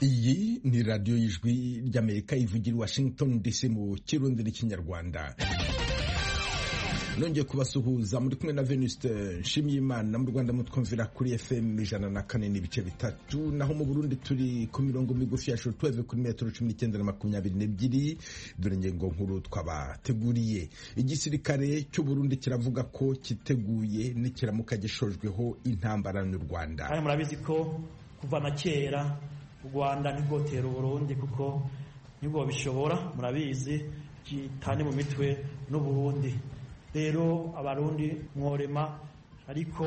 iyi ni radiyo y'ijwi ry'amerika ivugira i washington dc mu kirundi n'ikinyarwanda nongeye kubasuhuza muri kumwe na venuste nshimiyimana mu rwanda mutwumvira kuri fm ijana na kane n'ibice bitatu naho mu burundi turi ku mirongo migufi ya shotweve kuri metero cumi n'icyenda na makumyabiri n'ebyiri dore ingingo nkuru twabateguriye igisirikare cy'uburundi kiravuga ko kiteguye nikiramuka gishojweho intambara n'u rwanda kandi murabizi ko kuva na kera u rwanda ntirwotera uburundi kuko nibwo bishobora murabizi kitane mu mitwe n'uburundi rero abarundi mworema ariko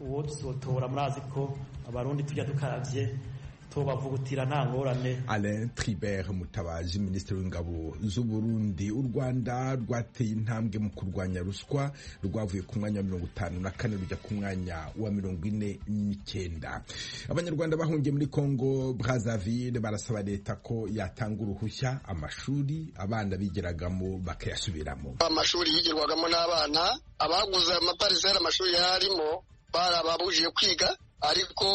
uwo tusotora murazi ko abarundi tujya dukarabye tubavugutira nta ngorane Alain Tribert Mutabazi minisitiri w'ingabo z'u Burundi u Rwanda rwateye intambwe mu kurwanya ruswa rwavuye ku mwanya wa mirongo itanu na kane rujya ku mwanya wa mirongo ine n'icyenda abanyarwanda bahungiye muri Congo Brazzaville barasaba leta ko yatanga uruhushya amashuri abana bigiragamo bakayasubiramo amashuri yigirwagamo n'abana abaguze amaparisera amashuri yarimo barababujije kwiga ariko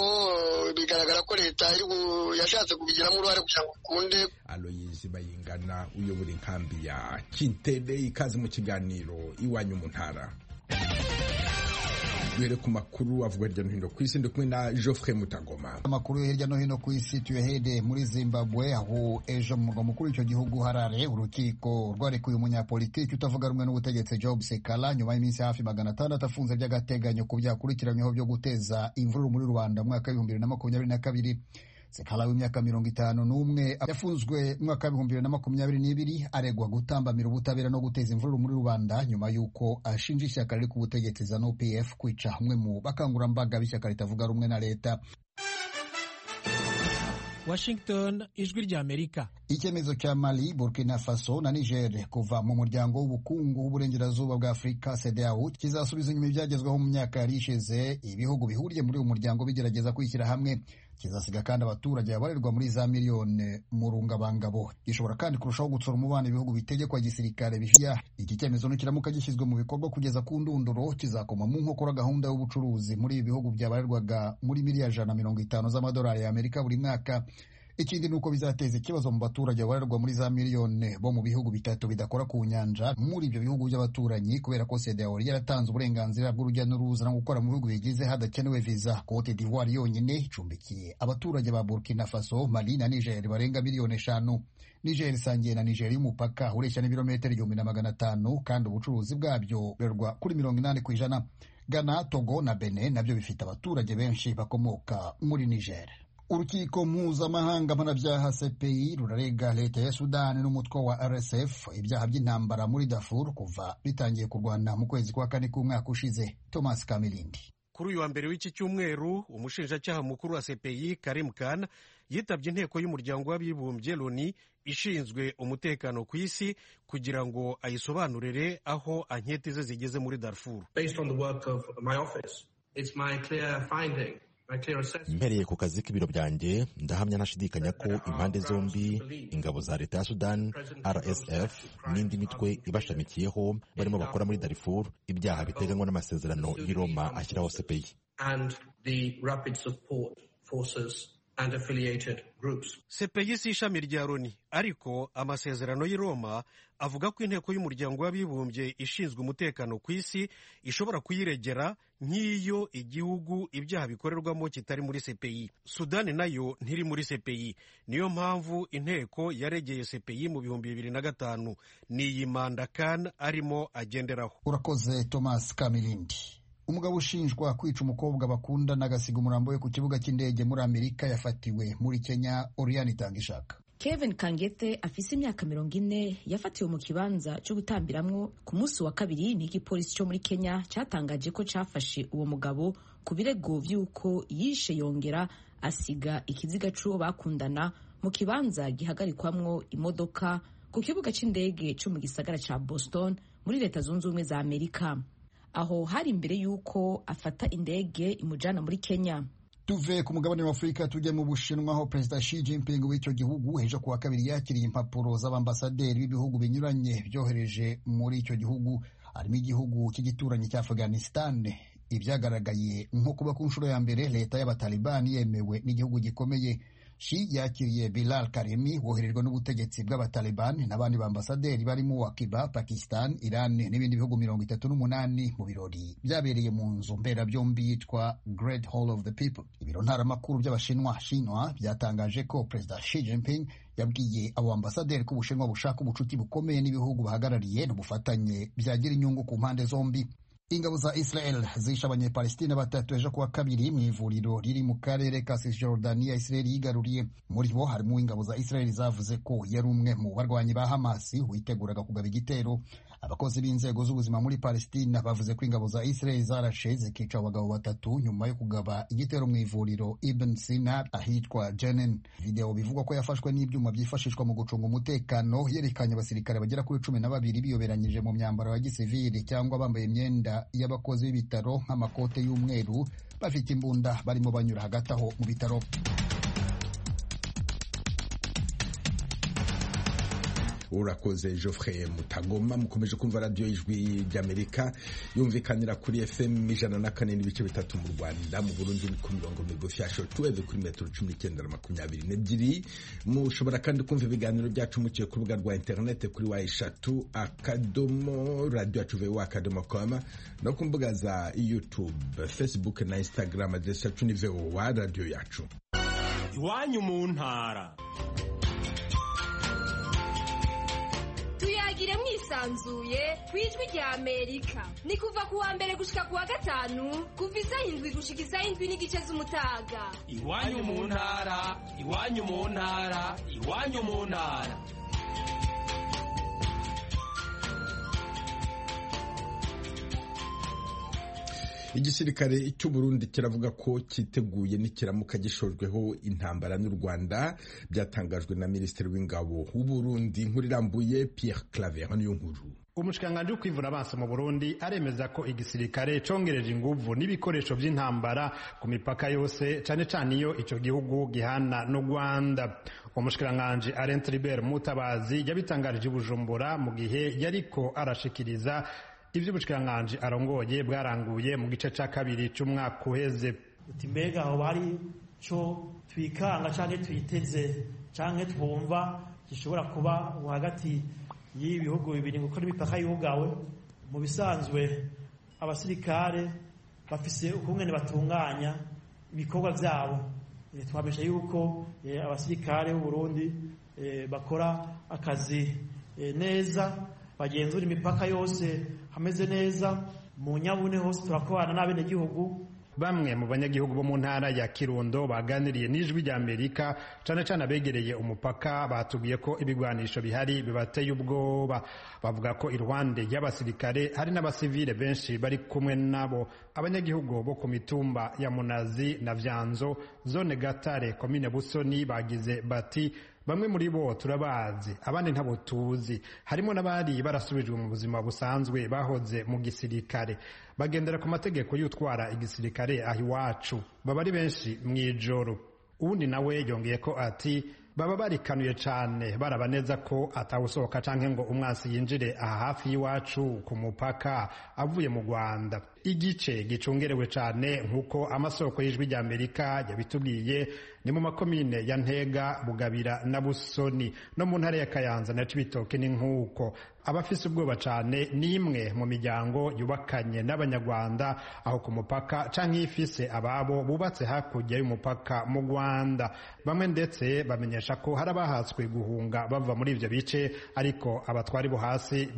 bigaragara ko leta yashatse kubigiramo uruhare kugira ngo ukunde aloyizi bayingana uyobora inkambi ya kintere ikaze mu kiganiro iwanyu mu ntara duhere ku makuru avuga hirya no hino ku isi ndi kumwe na Geoffrey Mutagoma amakuru yo hirya no hino ku isi tuyahede muri Zimbabwe aho ejo mu murwa mukuru w'icyo gihugu Harare urukiko rwarekuye umunyapolitiki utavuga rumwe n'ubutegetsi Job Sekala nyuma y'iminsi hafi magana atandatu afunze by'agateganyo ku byaha akurikiranyweho byo guteza imvururu muri Rwanda mu mwaka w'ibihumbi bibiri na makumyabiri na kabiri sekala w'imyaka mirongo itanu n'umwe yafunzwe mu mwaka w'ibihumbi bibiri na makumyabiri n'ibiri aregwa gutambamira ubutabera no guteza imvururu muri rubanda nyuma y'uko ashinja ishyaka riri ku butegetsi zanu pf kwica umwe mu bakangurambaga b'ishyaka ritavuga rumwe na leta Washington ijwi rya Amerika icyemezo cya Mali Burkina Faso na Niger kuva mu muryango w'ubukungu w'uburengerazuba bwa Afurika CEDEAO kizasubiza inyuma ibyagezweho mu myaka yari ishize ibihugu bihuriye muri uyu muryango bigerageza kwishyira hamwe kizasiga kandi abaturage babarirwa muri za miliyoni mu rungabangabo gishobora kandi kurushaho gutsura umubano ibihugu bitegekwa gisirikare bishyira iki cyemezo nikiramuka gishyizwe mu bikorwa kugeza ku ndunduro kizakoma mu nkokora gahunda y'ubucuruzi muri ibi bihugu byabarirwaga muri miliyari ijana na mirongo itanu z'amadolari ya Amerika buri mwaka ikindi ni uko bizateza ikibazo mu baturage babarirwa muri za miliyoni bo mu bihugu bitatu bidakora ku nyanja muri ibyo bihugu by'abaturanyi kubera ko CEDEAO yaratanze uburenganzira bw'urujya n'uruza no gukora mu bihugu bigize hadakenewe viza Cote d'Ivoire yonyine icumbikiye abaturage ba Burkina Faso Mali na Niger barenga miliyoni eshanu Niger isangiye na Nigeria y'umupaka ureshya n'ibirometero igihumbi na magana atanu kandi ubucuruzi bwabyo burerwa kuri mirongo inani ku ijana Ghana Togo na Benin nabyo bifite abaturage benshi bakomoka muri Niger urukiko mpuzamahanga mpanabyaha CPI rurarega leta ya sudani n'umutwe wa RSF ibyaha by'intambara muri Darfur kuva bitangiye kurwana mu kwezi kwa kane k'umwaka ushize Thomas Kamilindi kuri uyu wa mbere w'iki cyumweru umushinjacyaha mukuru wa CPI Karim Khan yitabye inteko y'umuryango w'abibumbye Loni ishinzwe umutekano ku isi kugira ngo ayisobanurire aho anketi ze zigeze muri Darfur mpereye ku kazi k'ibiro byanjye ndahamya ntashidikanya ko impande zombi ingabo za leta ya sudani rsf n'indi mitwe ibashamikiyeho barimo bakora muri darifuru ibyaha biteganywa n'amasezerano y'i roma ashyiraho sepeyi sepeyi si ishami rya loni ariko amasezerano y'i roma avuga ko inteko y'umuryango w'abibumbye ishinzwe umutekano ku isi ishobora kuyiregera nk'iyo igihugu ibyaha bikorerwamo kitari muri CPI sudani nayo ntiri muri CPI niyo mpamvu inteko yaregeye CPI mu bihumbi bibiri na gatanu ni iyi manda kan arimo agenderaho urakoze thomas kamilindi umugabo ushinjwa kwica umukobwa bakundana agasiga umurambo we ku kibuga cy'indege muri amerika yafatiwe muri kenya oriyani itangishaka Kevin Kangete afise imyaka mirongo ine yafatiwe mu kibanza cyo gutambiramwo ku munsi wa kabiri ni igipolisi cyo muri Kenya cyatangaje ko cyafashe uwo mugabo ku birego vy'uko yishe yongera asiga ikiziga c'uwo bakundana mu kibanza gihagarikwamwo imodoka ku kibuga c'indege cyo mu gisagara ca Boston muri leta zunze ubumwe za Amerika aho hari imbere y'uko afata indege imujana muri Kenya tuve ku mugabane wa afurika tujya mu bushinwa aho perezida Xi Jinping w'icyo gihugu ejo ku wa kabiri yakiriye impapuro z'abambasaderi b'ibihugu binyuranye byohereje muri icyo gihugu harimo igihugu cy'igituranyi cya afghanistan ibyagaragaye nko kuba ku nshuro ya mbere leta y'abatalibani yemewe n'igihugu gikomeye Shi yakiriye Bilal Karimi woherejwe n'ubutegetsi bw'abataliban n'abandi bambasaderi barimo wa Cuba Pakistan Iran n'ibindi bihugu mirongo itatu n'umunani mu birori byabereye mu nzu mberabyombi yitwa Great Hall of the People ibiro ntaramakuru by'abashinwa shinwa byatangaje ko Perezida Xi Jinping yabwiye abo ambasaderi ko ubushinwa bushaka ubucuti bukomeye n'ibihugu bahagarariye n'ubufatanye byagira inyungu ku mpande zombi ingabo za israel zishe abanyepalestina batatu ejo kuwa kabiri mu ivuriro riri mu karere ka cisjordania israel yigaruriye muri bo harimo ingabo za israel zavuze ko yari umwe mu barwanyi ba hamasi witeguraga kugaba igitero abakozi b'inzego z'ubuzima muri palestina bavuze ko ingabo za israel zarashe zikica abagabo batatu nyuma yo kugaba igitero mu ivuriro ibn sina ahitwa jenen videwo bivugwa ko yafashwe n'ibyuma byifashishwa mu gucunga umutekano yerekanye abasirikare bagera kuri cumi na babiri biyoberanyije mu myambaro ya gisivili cyangwa bambaye imyenda y'abakozi b'ibitaro nk'amakote y'umweru bafite imbunda barimo banyura hagati aho mu bitaro urakoze Geoffrey mutagoma mukomeje kumva radiyo y'ijwi ry'amerika yumvikanira kuri fm ijana na kane n'ibice bitatu mu rwanda mu burundi ni ku mirongo migufi ya shotuweve kuri metero cumi n'icyenda na makumyabiri n'ebyiri mushobora kandi kumva ibiganiro byacu mukiye ku rubuga rwa interinete kuri wa eshatu akadomo radiyo yacu vewa akadomo koma no ku mbuga za youtube facebook na instagram adresi yacu ni vewa radiyo yacu iwanyu mu ntara tuyagire mwisanzuye ku ijwi rya amerika ni kuva ku wa mbere gushika ku wa gatanu kuva isaha indwi gushika isaha indwi n'igice z'umutaga iwanyu mu ntara iwanyu mu ntara iwanyu mu ntara igisirikare cy'uburundi kiravuga ko cyiteguye n'ikiramuka gishojweho intambara n'u rwanda byatangajwe na minisitiri w'ingabo w'uburundi nkuru irambuye pierre claver niyo nkuru umushikiranganji wo kwivuna abansi mu burundi aremeza ko igisirikare congereje inguvu n'ibikoresho by'intambara ku mipaka yose cane cane iyo ico gihugu gihana n'u rwanda umushikiranganji arent ribert mutabazi yabitangarije bujumbura mu gihe yariko arashikiriza iby'ubushikiranganje arongoye bwaranguye mu gice cya kabiri cy'umwaka uheze uti mbega aho bari cyo twikanga cyangwa twiteze cyangwa twumva gishobora kuba hagati y'ibihugu bibiri kuko n'imipaka yugawe mu bisanzwe abasirikare bafise ukumwe batunganya ibikorwa byabo twabesha yuko abasirikare b'u Burundi bakora akazi neza bagenzura imipaka yose hameze neza mu nyabune hose turakorana n'abenegihugu bamwe mu banyagihugu bo mu ntara ya kirundo baganiriye n'ijwi rya amerika cyane cyane abegereye umupaka batubwiye ko ibigwanisho bihari bibateye ubwoba bavuga ko iruhande y'abasirikare hari n'abasivile benshi bari kumwe nabo abanyagihugu bo ku mitumba ya munazi na vyanzo zone gatare komine busoni bagize bati bamwe muri bo turabazi abandi ntabo tuzi harimo n'abari barasubijwe mu buzima busanzwe bahoze mu gisirikare bagendera ku mategeko y'utwara igisirikare aho iwacu baba ari benshi mu ijoro uwundi nawe yongeye ko ati baba barikanuye cyane baraba neza ko atawusohoka cyangwa ngo umwansi yinjire aha hafi y'iwacu ku mupaka avuye mu rwanda igice gicungerewe cyane nk'uko amasoko y'ijwi rya amerika yabitubwiye ni mu makomine ya ntega bugabira na busoni no mu ntara ya kayanza na cibitoke ni nk'uko abafise ubwoba cyane ni imwe mu miryango yubakanye n'abanyarwanda aho ku mupaka cyangwa ifise ababo bubatse hakurya y'umupaka mu rwanda bamwe ndetse bamenyesha ko hari abahatswe guhunga bava muri ibyo bice ariko abatwari bo hasi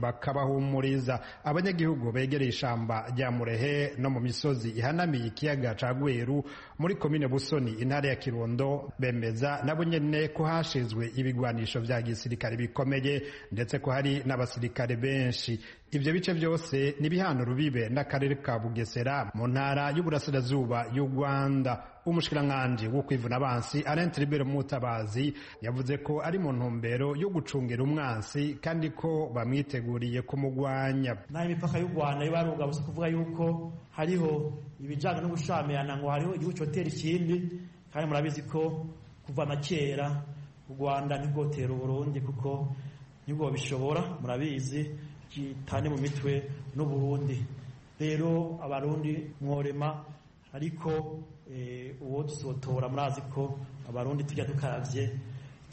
bakabahumuriza abanyagihugu begereye ishyamba rya murehe no mu misozi ihanamiye ikiyaga cya gweru muri komine busoni intara ya kirundo bemeza nabo nyine ko hashinzwe ibigwanisho bya gisirikare bikomeye ndetse ko hari n'abasirikare benshi ibyo bice byose ni bihano rubibe n'akarere ka bugesera mu ntara y'uburasirazuba y'u rwanda umushikiranganji wo kwivuna abansi Alain Ribere Mutabazi yavuze ko ari mu ntumbero yo gucungira umwansi kandi ko bamwiteguriye kumugwanya naho imipaka y'u Rwanda iba yarugabutse kuvuga yuko hariho ibijyanye n'ubushamirana ngo hariho igihugu cyotera ikindi kandi murabizi ko kuva na kera u Rwanda ntigotera Burundi kuko nibwo bishobora murabizi gitane mu mitwe n'u Burundi rero abarundi mworema ariko uwo tuzotora murazi ko abarundi tujya dukarabye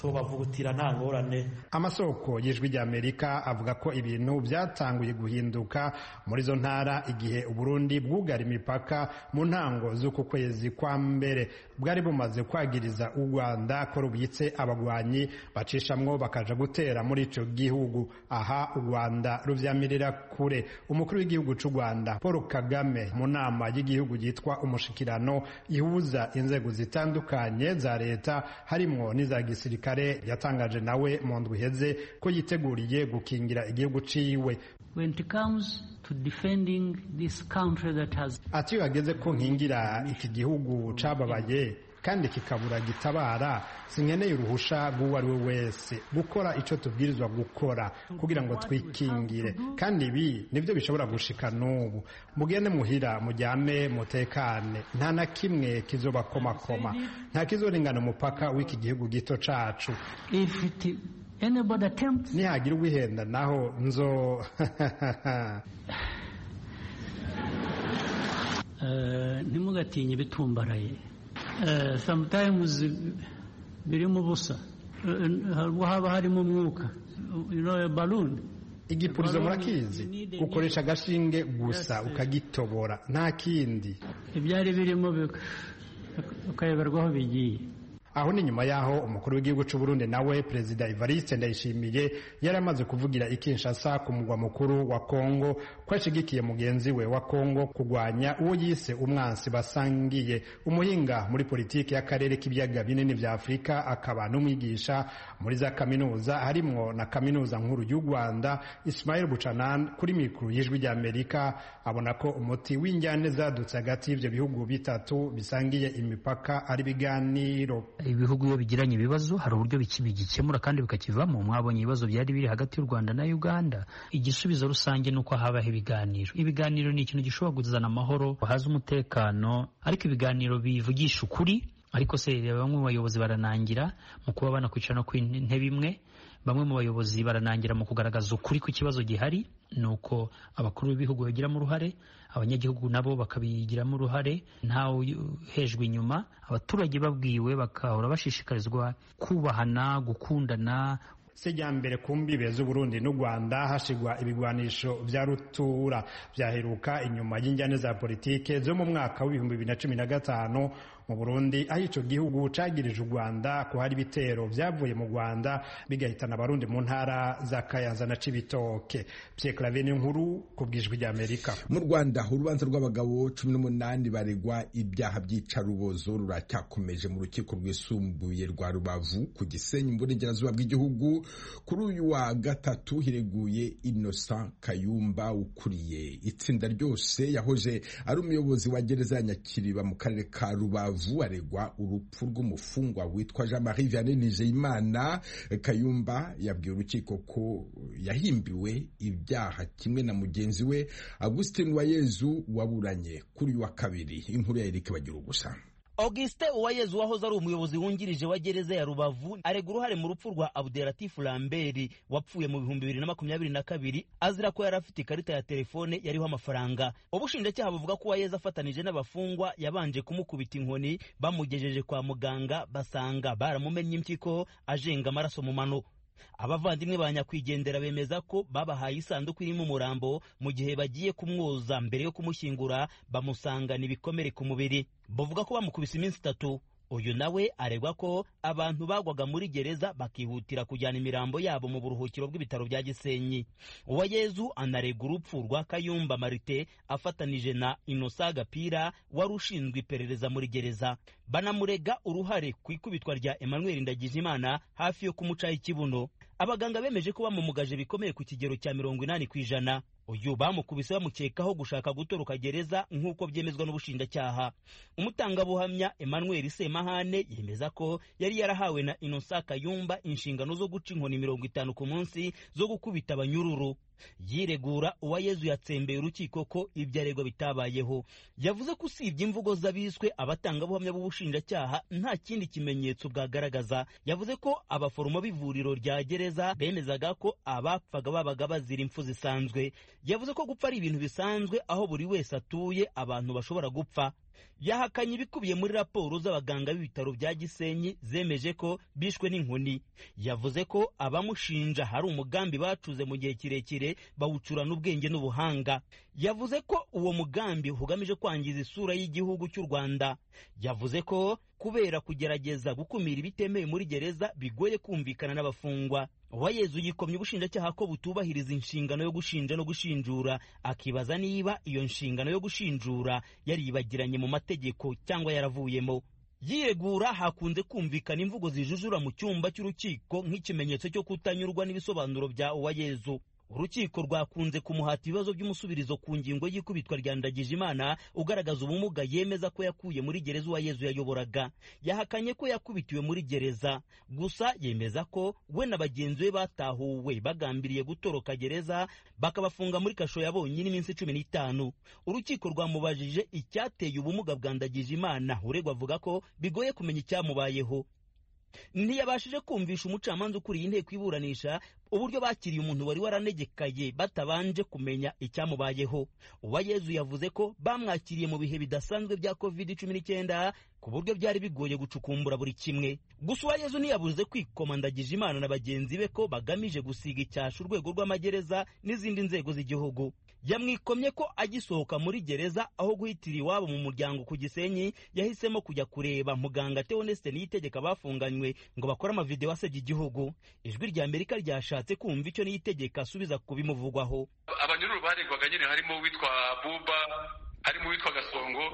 tubavugutira nta ngorane amasoko y'ijwi ry'amerika avuga ko ibintu byatanguye guhinduka muri izo ntara igihe uburundi bwugara imipaka mu ntango z'uku kwezi kwa mbere bwari bumaze kwagiriza u rwanda ko rubitse abagwanyi bacishamwo bakaja gutera muri ico gihugu aha u rwanda ruvyamirira kure umukuru w'igihugu c'u rwanda paul kagame mu nama y'igihugu yitwa umushikirano ihuza inzego zitandukanye za leta harimwo n'iza gisirikare kare yatangaje nawe mu ndwi iheze ko yiteguriye gukingira igihugu ciwe ati iyo hageze ko nkingira iki gihugu cababaye kandi kikabura gitabara sinkeneye uruhusha rw'uwo ari we wese gukora icyo tubwirizwa gukora kugira ngo twikingire kandi ibi nibyo bishobora gushika n'ubu mugende muhira mujyame mutekane nta na kimwe kizobakomakoma nta kizoringana umupaka w'iki gihugu gito cacu nihagira uwihenda naho nzo ntimugatinye ibitumbaraye sometimes birimo ubusa haba harimo umwuka baluni igipurizo murakizi ukoresha agashinge gusa ukagitobora nta kindi ibyari birimo ukayoberwaho bigiye aho ni nyuma y'aho umukuru w'igihugu cy'u Burundi nawe perezida Evariste Ndayishimiye yari amaze kuvugira i Kinshasa ku mugwa mukuru wa Kongo ko ashigikiye mugenzi we wa Kongo kurwanya uwo yise umwansi basangiye umuhinga muri politiki y'akarere k'ibiyaga binini vya Afurika akaba n'umwigisha muri za kaminuza harimwo na kaminuza nkuru y'u Rwanda Ismail Buchanan kuri mikuru y'ijwi rya Amerika abona ko umuti w'injyane zadutse hagati y'ivyo bihugu bitatu bisangiye imipaka ari biganiro ibihugu iyo bigiranye ibibazo hari uburyo bigikemura kandi bikakivamo mwabonye ibibazo byari biri hagati y'u Rwanda na Uganda igisubizo rusange ni uko habaho ibiganiro ibiganiro ni ikintu gishobora kuzana amahoro haza umutekano ariko ibiganiro bivugisha ukuri ariko se bamwe mu bayobozi baranangira mu kuba banakwicara no ku ntebe imwe bamwe mu bayobozi baranangira mu kugaragaza ukuri ku kibazo gihari ni uko abakuru b'ibihugu babigiramo uruhare abanyagihugu nabo bakabigiramo uruhare ntawe hejwe inyuma abaturage babwiwe bakahora bashishikarizwa kubahana gukundana sijya mbere ku mbibe z'uburundi n'u rwanda hashigwa ibigwanisho vya rutura vyaheruka inyuma y'injyane za politike zo mu mwaka w'ibihumbi bibiri na cumi na gatanu mu burundi aho icyo gihugu cagirije u rwanda ko hari ibitero vyavuye mu rwanda bigahitana abarundi mu ntara za kayanza na cibitoke pyeklaven nkuru ku bwijwi rya amerika mu rwanda urubanza rw'abagabo cumi n'umunani baregwa ibyaha by'icarubozo ruracyakomeje mu rukiko rwisumbuye rwa rubavu ku gisenyi mu burengerazuba bw'igihugu kuri uyu wa gatatu hireguye innocent kayumba ukuriye itsinda ryose yahoze ari umuyobozi wa gereza ya nyakiriba mu karere ka rubavu aregwa urupfu rw'umufungwa witwa jean marie vianney nizeyimana kayumba yabwiye urukiko ko yahimbiwe ibyaha kimwe na mugenzi we augustin wayezu waburanye kuri uyu wa kabiri inkuru ya erike bagira ubusa augustin uwayezu wahoze ari umuyobozi wungirije wa gereza ya rubavu arega uruhare mu rupfu rwa abderatifu lamberi wapfuye mu bihumbi bibiri na makumyabiri na kabiri azira ko yari afite ikarita ya telefone yariho amafaranga ubushinjacyaha buvuga ko uwayezu afatanije n'abafungwa yabanje kumukubita inkoni bamugejeje kwa muganga basanga baramumenye impyiko ajenga amaraso mu mano abavandimwe ba nyakwigendera bemeza ko babahaye isanduku irimo umurambo mu gihe bagiye kumwoza mbere yo kumushyingura bamusangana ibikomere ku mubiri bavuga ko bamukubise iminsi itatu uyu nawe aregwa ko abantu bagwaga muri gereza bakihutira kujyana imirambo yabo mu buruhukiro bw'ibitaro bya gisenyi uwayezu anarega urupfu rwa kayumba marite afatanije na inosa gapira wari ushinzwe iperereza muri gereza banamurega uruhare ku ikubitwa rya emmanuel ndagijimana hafi yo kumucaho ikibuno abaganga bemeje ko bamumugaje bikomeye ku kigero cya mirongo inani ku ijana uyu bamukubise bamukekaho gushaka gutoroka gereza nk'uko byemezwa n'ubushinjacyaha umutangabuhamya emmanuel semahane yemeza ko yari yarahawe na innocent kayumba inshingano zo guca inkoni mirongo itanu ku munsi zo gukubita abanyururu yiregura uwayezu yatsembeye urukiko ko ibyo aregwa bitabayeho yavuze ko usibye imvugo z'abiswe abatangabuhamya b'ubushinjacyaha nta kindi kimenyetso bwagaragaza yavuze ko abaforomo b'ivuriro rya gereza bemezaga ko abapfaga babaga bazira impfu zisanzwe yavuze ko gupfa ari ibintu bisanzwe aho buri wese atuye abantu bashobora gupfa yahakanye ibikubiye muri raporo z'abaganga b'ibitaro bya gisenyi zemeje ko bishwe n'inkoni yavuze ko abamushinja hari umugambi bacuze mu gihe kirekire bawucurana ubwenge n'ubuhanga yavuze ko uwo mugambi ugamije kwangiza isura y'igihugu cy'u rwanda yavuze ko kubera kugerageza gukumira ibitemewe muri gereza bigoye kumvikana n'abafungwa uwayezu yikomye ubushinjacyaha ko butubahiriza inshingano yo gushinja no gushinjura akibaza niba iyo nshingano yo gushinjura yaribagiranye mu mategeko cyangwa yaravuyemo yiregura hakunze kumvikana imvugo zijujura mu cyumba cy'urukiko nk'ikimenyetso cyo kutanyurwa n'ibisobanuro bya uwayezu urukiko rwakunze kumuhata ibibazo by'umusubirizo ku ngingo y'ikubitwa rya ndagijimana ugaragaza ubumuga yemeza ko yakuye muri gereza uwa yezu yayoboraga yahakanye ko yakubitiwe muri gereza gusa yemeza ko we na bagenzi be batahuwe bagambiriye gutoroka gereza bakabafunga muri kasho ya bonyine iminsi cumi n'itanu urukiko rwamubajije icyateye ubumuga bwa ndagijimana uregwa avuga ko bigoye kumenya icyamubayeho ntiyabashije kumvisha umucamanza ukuriye inteko iburanisha uburyo bakiriye umuntu wari waranegekaye batabanje kumenya icyamubayeho uwayezu yavuze ko bamwakiriye mu bihe bidasanzwe bya covid cumi n'icyenda ku buryo byari bigoye gucukumbura buri kimwe gusa uwayezu ntiyabuze kwikomandagije imana na bagenzi be ko bagamije gusiga icyasha urwego rw'amagereza n'izindi nzego z'igihugu yamwikomye ko agisohoka muri gereza aho guhitira iwabo mu muryango ku gisenyi yahisemo kujya kureba muganga teoneste niyitegeka bafunganywe ngo bakore amavidewo asebya igihugu ijwi rya amerika ryashatse kumva icyo niyitegeka asubiza ku bimuvugwaho abanyururu baregwaga nyine harimo uwitwa buba harimo uwitwa gasongo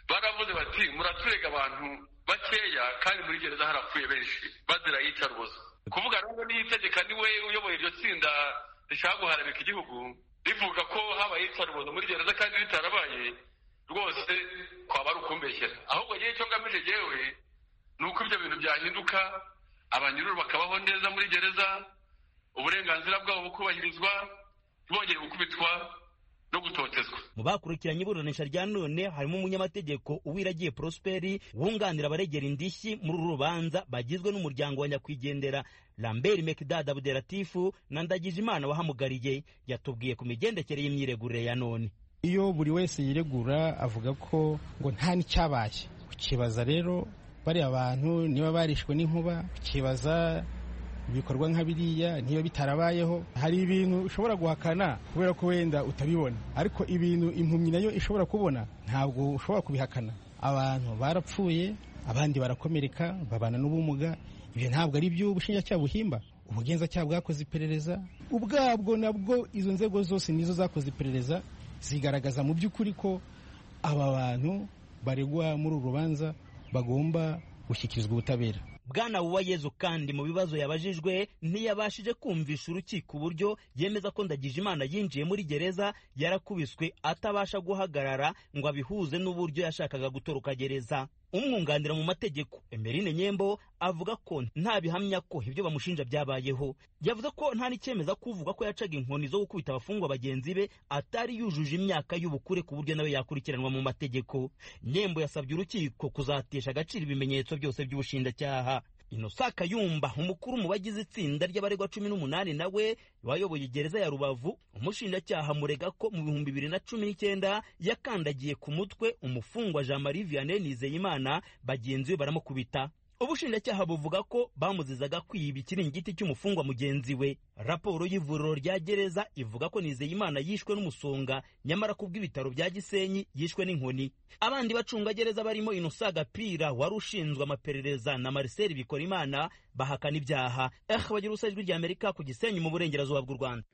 baravuze bati muraturega abantu bakeya kandi muri gereza harapfuye benshi bazira iyicarubozo kuvuga rero niyitegeka niwe uyoboye iryo tsinda rishaka guharabika igihugu rivuga ko habaye iyicarubozo muri gereza kandi ritarabaye rwose twaba ari ukumbeshyera ahubwo ngewe icyo ngamije ngewe ni uko ibyo bintu byahinduka abanyururu bakabaho neza muri gereza uburenganzira bwabo bukubahirizwa ntibongere gukubitwa no gutotezwa mu bakurikiranye iburanisha rya none harimo umunyamategeko uwiragiye prosperi wunganira abaregera indishyi muri uru rubanza bagizwe n'umuryango wa nyakwigendera lambert mekdad abderatifu na ndagijimana wahamugariye yatubwiye ku migendekere y'imyiregurire ya none iyo buri wese yiregura avuga ko ngo nta n'icyabaye ukibaza rero bariya bantu niba barishwe n'inkuba ukibaza ibikorwa nka biriya niba bitarabayeho hari ibintu ushobora guhakana kubera ko wenda utabibona ariko ibintu impumyi nayo ishobora kubona ntabwo ushobora kubihakana abantu barapfuye abandi barakomereka babana n'ubumuga ibyo ntabwo ari byo ubushinjacyaha buhimba ubugenzacyaha bwakoze iperereza ubwabwo nabwo izo nzego zose nizo zakoze iperereza zigaragaza mu by'ukuri ko aba bantu baregwa muri uru rubanza bagomba gushyikirizwa ubutabera bwana uwayezu kandi mu bibazo yabajijwe ntiyabashije kumvisha urukiko uburyo yemeza ko ndagijimana yinjiye muri gereza yarakubiswe atabasha guhagarara ngo abihuze n'uburyo yashakaga gutoroka gereza umwunganira mu mategeko emerine nyembo avuga ko nta bihamya ko ibyo bamushinja byabayeho yavuze ko nta n'icyemeza ko uvuga ko yacaga inkoni zo gukubita abafungwa bagenzi be atari yujuje imyaka y'ubukure ku buryo nawe yakurikiranwa mu mategeko nyembo yasabye urukiko kuzatesha agaciro ibimenyetso byose by'ubushinjacyaha inosaka yumba umukuru mu bagize itsinda ry'abaregwa cumi n'umunani nawe wayoboye gereza ya rubavu umushinjacyaha murega ko mu bihumbi bibiri na cumi n'icyenda yakandagiye ku mutwe umufungwa jean marie vianney nizeyimana bagenzi be baramukubita ubushinjacyaha buvuga ko bamuzizaga kwiba ikiringiti cy'umufungwa mugenzi we raporo y'ivuriro rya gereza ivuga ko nizeyimana yishwe n'umusonga nyamara kubw'ibitaro bya gisenyi yishwe n'inkoni abandi bacungagereza barimo inosa gapira wari ushinzwe amaperereza na marcel bikorimana bahakana ibyaha eh bagira ubusa ijwi ry'amerika ku gisenyi mu burengerazuba bw'u rwanda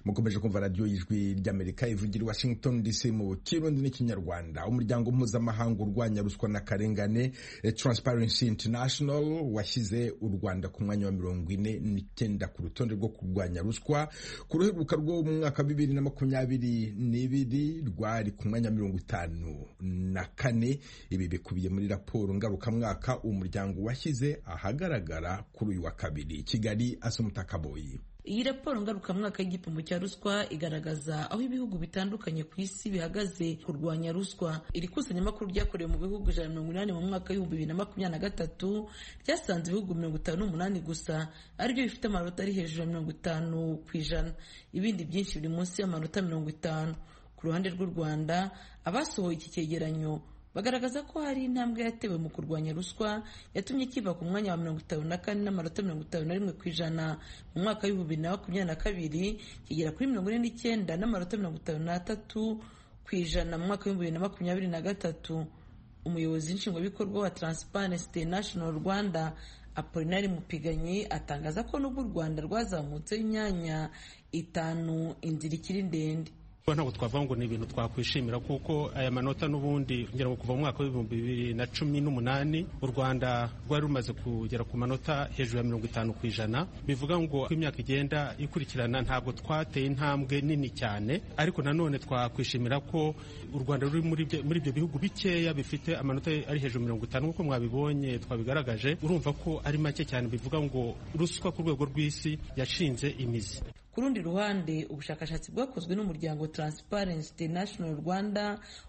mukomeje kumva radiyo y'ijwi ry'amerika ivugira i washington dc mu kirundi n'ikinyarwanda umuryango mpuzamahanga urwanya ruswa n'akarengane transparency international washyize u rwanda ku mwanya wa mirongo ine n'icyenda ku rutonde rwo kurwanya ruswa ku ruheruka rwo mu mwaka wa bibiri na makumyabiri n'ibiri rwari ku mwanya wa mirongo itanu na kane ibi bikubiye muri raporo ngarukamwaka umuryango washyize ahagaragara kuri uyu wa kabiri kigali asumutakaboyi iyi raporo ngarukamwaka y'igipimo cya ruswa igaragaza aho ibihugu bitandukanye ku isi bihagaze kurwanya ruswa iri kusanyamakuru ryakorewe mu bihugu ijana na mirongo inani mu mwaka w'ibihumbi bibiri na makumyabiri na gatatu ryasanze ibihugu mirongo itanu n'umunani gusa aribyo bifite amanota ari hejuru ya mirongo itanu ku ijana ibindi byinshi biri munsi y'amanota mirongo itanu ku ruhande rw'u rwanda abasohoye iki cyegeranyo bagaragaza ko hari intambwe yatewe mu kurwanya ruswa yatumye kiva ku mwanya wa mirongo itanu na kane n'amanota mirongo itanu na rimwe ku ijana mu mwaka w'ibihumbi bibiri na makumyabiri na kabiri kigera kuri mirongo ine n'icyenda n'amanota mirongo itanu n'atatu ku ijana mu mwaka w'ibihumbi bibiri na makumyabiri na gatatu umuyobozi nshingwabikorwa wa transparency international rwanda apolinari mupiganyi atangaza ko n'ubwo u rwanda rwazamutseho imyanya itanu inzira ikiri ndende ntabwo twavuga ngo ni ibintu twakwishimira kuko aya manota n'ubundi ngira ngo kuva mu mwaka w'ibihumbi bibiri na cumi n'umunani u rwanda rwari rumaze kugera ku manota hejuru ya mirongo itanu ku ijana bivuga ngo uko imyaka igenda ikurikirana ntabwo twateye intambwe nini cyane ariko nanone twakwishimira ko u rwanda ruri muri ibyo bihugu bikeya bifite amanota ari hejuru ya mirongo itanu nk'uko mwabibonye twabigaragaje urumva ko ari make cyane bivuga ngo ruswa ku rwego rw'isi yashinze imizi ku rundi ruhande ubushakashatsi bwakozwe n'umuryango Transparency International Rwanda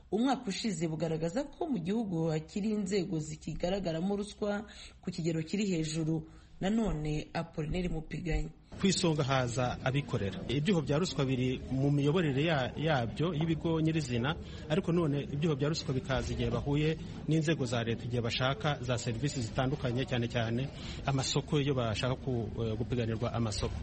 umwaka ushize bugaragaza ko mu gihugu hakiri inzego zikigaragaramo ruswa ku kigero kiri hejuru nanone Apolineri Mupiganyi ku isonga haza abikorera ibyuho bya ruswa biri mu miyoborere yabyo y'ibigo nyirizina ariko none ibyuho bya ruswa bikaza igihe bahuye n'inzego za leta igihe bashaka za serivisi zitandukanye cyane cyane amasoko iyo bashaka gupiganirwa amasoko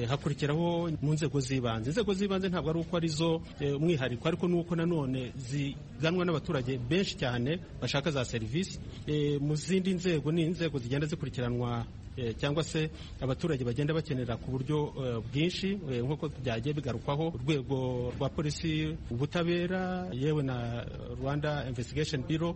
hakurikiraho mu nzego z'ibanze inzego z'ibanze ntabwo ari uko arizo umwihariko ariko n'uko nanone ziganwa n'abaturage benshi cyane bashaka za serivisi mu zindi nzego ni inzego zigenda zikurikiranwa cyangwa se abaturage bagenda bakenera ku buryo bwinshi nk'uko byagiye bigarukwaho urwego rwa polisi ubutabera yewe na rwanda investigation bureau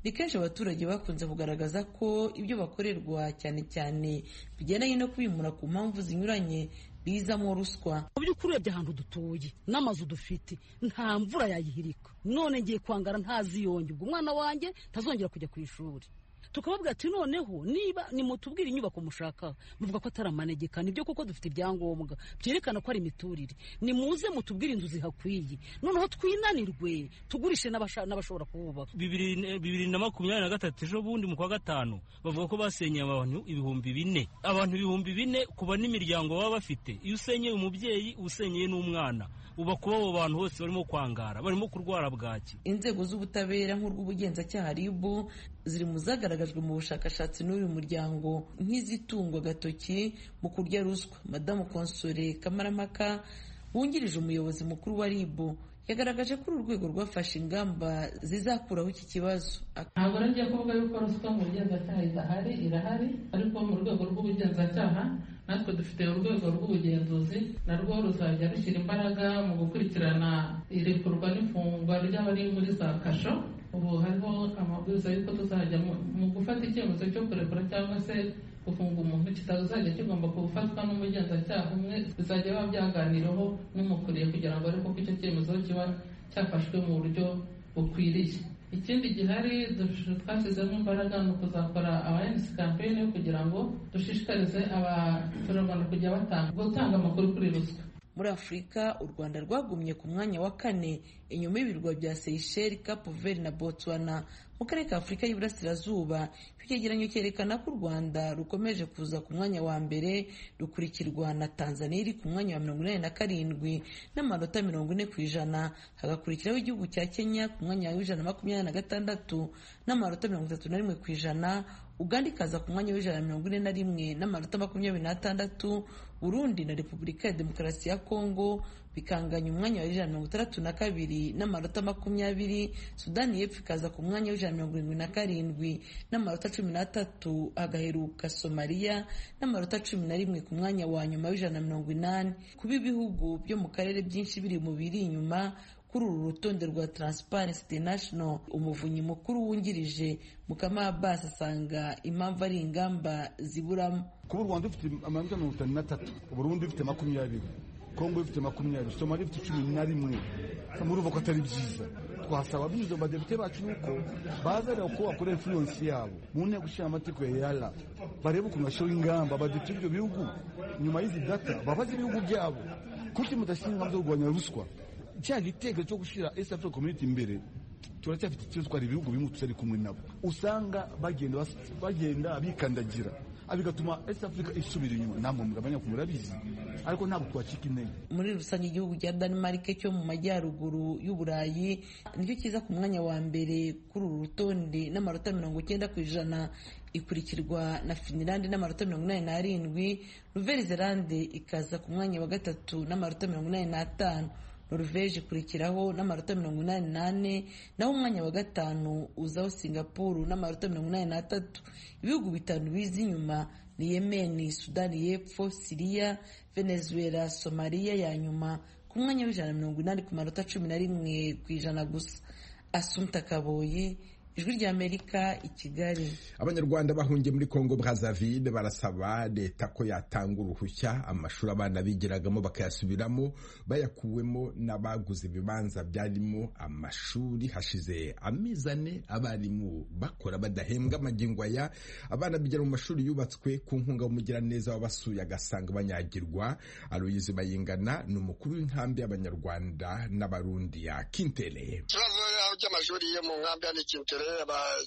ni kenshi abaturage bakunze kugaragaza ko ibyo bakorerwa cyane cyane bigendanye no kubimura ku mpamvu zinyuranye bizamo ruswa mu by'ukuri urebye ahantu dutuye n'amazu dufite nta mvura yayihirika none ngiye kwangara ntaziyonge ubwo umwana wanjye ntazongera kujya ku ishuri tukababwira ati noneho niba nimutubwire inyubako mushakaho muvuga ko atari amanegeka nibyo kuko dufite ibyangombwa byerekana ko ari imiturire nimuze mutubwire inzu zihakwiye noneho twinanirwe tugurishe n'abashobora kuhubaka bibiri na makumyabiri na gatatu ejo bundi mu kwa gatanu bavuga ko basenyeye abantu ibihumbi bine abantu ibihumbi bine kuba n'imiryango baba bafite iyo usenyeye umubyeyi usenyeye n'umwana uba kuba abo bantu bose barimo kwangara barimo kurwara bwaki inzego z'ubutabera nk'urw'ubugenzacyaha rib ziri mu zagaragajwe mu bushakashatsi n'uyu muryango nk'izitungwa agatoki mu kurya ruswa madamu konsore kamaramaka wungirije umuyobozi mukuru wa ribu yagaragaje ko uru rwego rwafashe ingamba zizakuraho iki kibazo ntabwo ngiye kuvuga yuko ruswa mu bugenzacyaha idahari irahari ariko mu rwego rw'ubugenzacyaha natwe dufite urwego rw'ubugenzuzi narwo ruzajya rushyira imbaraga mu gukurikirana irekurwa n'ifungwa ry'abari muri za kasho ubu hariho amabwiriza y'uko tuzajya mu gufata icyemezo cyo kurekura cyangwa se gufunga umuntu kitazajya kigomba gufatwa n'umugenzacyaha umwe bizajya biba byaganiraho n'umukuriye kugira ngo arebe ko icyo cyemezo kiba cyafashwe mu buryo bukwiriye ikindi gihari twashyizemo imbaraga ni ukuzakora abayenisi kampeyini kugira ngo dushishikarize abaturarwanda kujya batanga gutanga amakuru kuri ruswa muri afurika u rwanda rwagumye ku mwanya wa kane inyuma y'ibirwa bya seyisheli kapuveri na botswana mu karere ka afurika y'iburasirazuba icyo cyegeranyo cyerekana ko u rwanda rukomeje kuza ku mwanya wa mbere rukurikirwa na tanzania iri ku mwanya wa mirongo inani na karindwi n'amanota mirongo ine ku ijana hagakurikiraho igihugu cya kenya ku mwanya w'ijana na makumyabiri na gatandatu n'amanota mirongo itatu na rimwe ku ijana uganda ikaza ku mwanya w'ijana na mirongo ine na rimwe n'amanota makumyabiri n'atandatu burundi na repubulika ya demokarasi ya kongo bikanganya umwanya wa ijana mirongo itandatu na kabiri n'amanota makumyabiri sudani y'epfo ikaza ku mwanya w'ijana mirongo irindwi na karindwi n'amanota cumi n'atatu hagaheruka somaliya n'amanota cumi na rimwe ku mwanya wa nyuma w'ijana mirongo inani kuba ibihugu byo mu karere byinshi biri mu biri inyuma kuri uru rutonde rwa Transparency International umuvunyi mukuru wungirije Mukama Abbas asanga impamvu ari ingamba ziburamo kuba u Rwanda rufite amanota mirongo itanu n'atatu Burundi rufite makumyabiri Kongo ifite makumyabiri Somalia ifite cumi na rimwe murumva ko atari byiza twasaba binyuze mu badepite bacu yuko baza reba uko bakora influence yabo mu nteko ishinga amategeko ya yara barebe ukuntu bashyiraho ingamba abadepite b'ibyo bihugu nyuma y'izi data babaze ibihugu byabo kuki mudashyira ingamba zo kurwanya ruswa cya gitekerezo cyo gushyira East Africa Community imbere turacyafite ikibazo ko hari ibihugu bimwe tutari kumwe nabo usanga bagenda bagenda bikandagira bigatuma East Africa isubira inyuma namwe mugabanya ku murabizi ariko ntabwo twacika intege muri rusange igihugu cya Denmark cyo mu majyaruguru y'uburayi nicyo kiza ku mwanya wa mbere kuri uru rutonde n'amanota mirongo icyenda ku ijana ikurikirwa na Finland n'amanota mirongo inani n'arindwi Nouvelle-Zelande ikaza ku mwanya wa gatatu n'amanota mirongo inani n'atanu noruveje ikurikiraho n'amanota mirongo inani n'ane naho umwanya wa gatanu uzaho singapuru n'amanota mirongo inani n'atatu ibihugu bitanu biza inyuma ni yemeni sudani y'epfo siriya venezuela somaliya ya nyuma ku mwanya w'ijana na mirongo inani ku manota cumi na rimwe ku ijana gusa asumta kaboye ijwi rya amerika i kigali abanyarwanda bahungiye muri kongo brazaville barasaba leta ko yatanga uruhushya amashuri abana bigiragamo bakayasubiramo bayakuwemo n'abaguze ibibanza byarimo amashuri hashize amezi ane abarimu bakora badahembwa amagingo aya abana bigira mu mashuri yubatswe ku nkunga w'umugiraneza wabasuye agasanga banyagirwa aloyize bayingana ni umukuru w'inkambi y'abanyarwanda n'abarundi ya kintere ikibazo cy'amashuri yo mu nkambi ya nikintere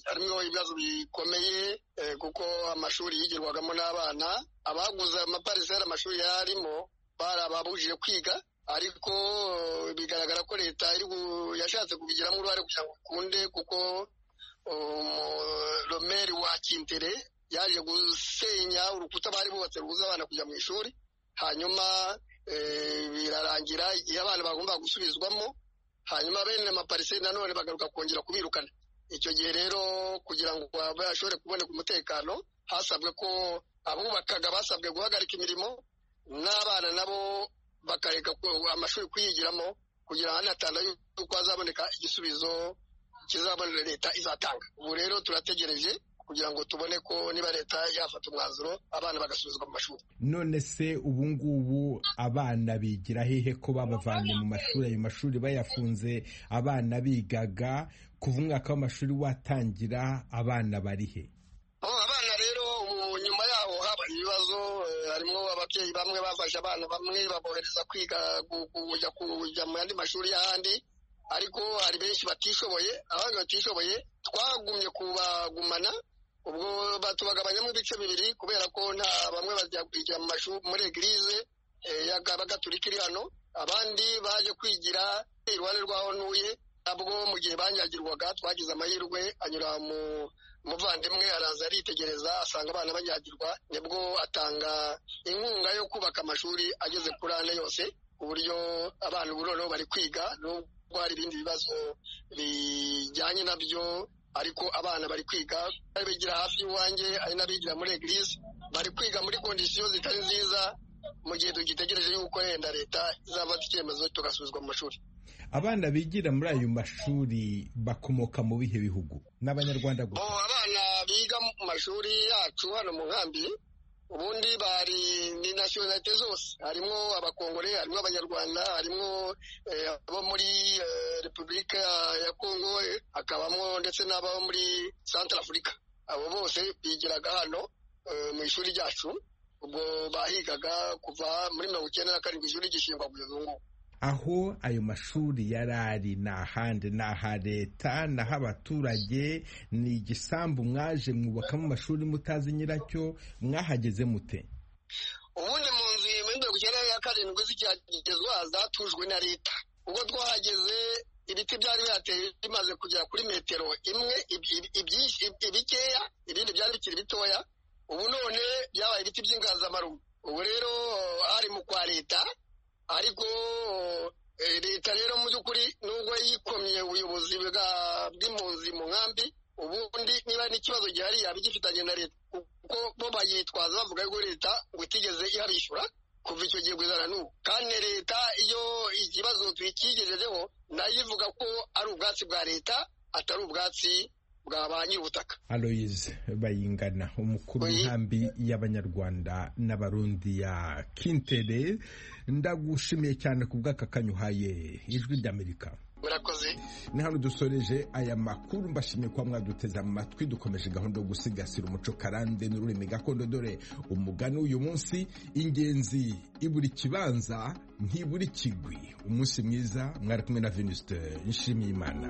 harimo ibibazo bikomeye kuko amashuri yigirwagamo n'abana abaguze amaparisera amashuri yarimo barababujije kwiga ariko bigaragara ko leta yashatse kubigiramo uruhare kugira ngo ukunde kuko romeri wa kintere yaje gusenya urukuta bari bubatse rubuza abana kujya mu ishuri hanyuma birarangira igihe abana bagomba gusubizwamo hanyuma bene mapariseri nanone bagaruka kongera kubirukana icyo gihe rero kugira ngo bashobore kuboneka umutekano hasabwe ko abubakaga basabwe guhagarika imirimo n'abana nabo bakareka amashuri kuyigiramo kugira hanatanda yuko hazaboneka igisubizo kizabonera leta izatanga ubu rero turategereje kugira ngo tubone ko niba leta yafata umwanzuro abana bagasubizwa mu mashuri none se ubu ngubu abana bigira hehe ko babavanye mu mashuri ayo mashuri bayafunze abana bigaga kuva umwaka w'amashuri watangira abana bari he abana rero nyuma yaho habaye ibibazo harimo ababyeyi bamwe bafashe abana bamwe babohereza kwiga kujya mu yandi mashuri y'ahandi ariko hari benshi batishoboye abandi batishoboye twagumye kubagumana ubwo batubagabanyamo ibice bibiri kubera ko nta bamwe bajya kwigira mu mashuri muri egirize y'abagatulika iri hano abandi baje kwigira iruhande rwa onuye nabwo mu gihe banyagirwaga twagize amahirwe anyura mu muvandimwe araza aritegereza asanga abana banyagirwa nibwo atanga inkunga yo kubaka amashuri ageze kuri ane yose ku buryo abana ubu noneho bari kwiga hari ibindi bibazo bijyanye nabyo ariko abana bari kwiga bari bigira hafi y'iwanjye hari n'abigira muri egirize bari kwiga muri kondisiyo zitari nziza mu gihe tugitegereje yuko yenda leta izafata icyemezo tugasubizwa mu mashuri abana bigira muri ayo mashuri bakomoka mu bihe bihugu n'abanyarwanda gusa abana biga mu mashuri yacu hano mu nkambi ubundi bari ni nasiyonalite zose harimo abakongore harimo abanyarwanda harimo abo muri repubulika ya kongo hakabamo ndetse n'abo muri santara afurika abo bose bigiraga hano mu ishuri ryacu ubwo bahigaga kuva muri mirongo icyenda na karindwi ishuri gishingwa kugeza ubu ngubu aho ayo mashuri yari ari ni ahandi ni aha leta naho abaturage ni igisambu mwaje mwubakamo amashuri mutazi nyiracyo mwahageze mute ubundi mu nzu mirongo icyenda ya karindwi zikihagezwa zatujwe na leta ubwo twahageze ibiti byari bihateye bimaze kugera kuri metero imwe ibikeya ibindi byari bikiri bitoya ubu none byabaye ibiti by'inganzamarumbo ubu rero hari mu kwa leta ariko leta rero mu by'ukuri nubwo yikomye ubuyobozi bw'impunzi mu nkambi ubundi niba n'ikibazo gihari yaba igifitanye na leta kuko bo bayitwaza bavuga yuko leta ngo itigeze ihabishyura kuva icyo gihe kugeza na n'ubu kandi leta iyo ikibazo tuyikigejejeho nayo ivuga ko ari ubwatsi bwa leta atari ubwatsi bwa ba nyir'ubutaka aloyize bayingana umukuru w'inkambi y'abanyarwanda n'abarundi ya kintere ndagushimiye cyane ku bw'aka kanyuhaye ijwi ry'amerika murakoze ni hano dusoreje aya makuru mbashimye kuba mwaduteze amatwi dukomeje gahunda yo gusigasira umuco karande n'ururimi gakondo dore umugani w'uyu munsi ingenzi iburi kibanza ntiburi kigwi umunsi mwiza mwari kumwe na venusite nshimiyimana